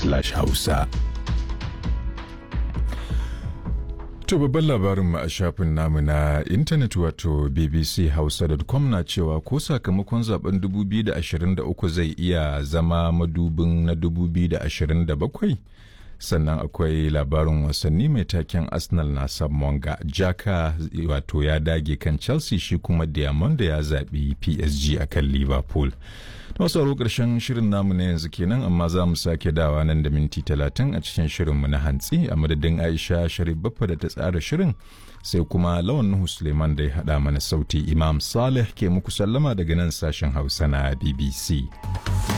hausa. To babban labarinmu a shafin namu na intanet wato bbchausa.com na cewa ko sakamakon zaben 2023 zai iya zama madubin na 2027 sannan akwai labarin wasanni mai taken arsenal na monga jaka wato ya dage kan chelsea shi kuma diamond ya zaɓi psg a kan liverpool masu aro ƙarshen shirin namu na yanzu kenan amma za mu sake dawa nan da minti talatin a cikin shirinmu na hantsi a madadin aisha sharif baffa da ta tsara shirin sai kuma lawan nuhu suleiman da ya haɗa mana sauti imam saleh ke muku sallama daga nan sashen hausa na bbc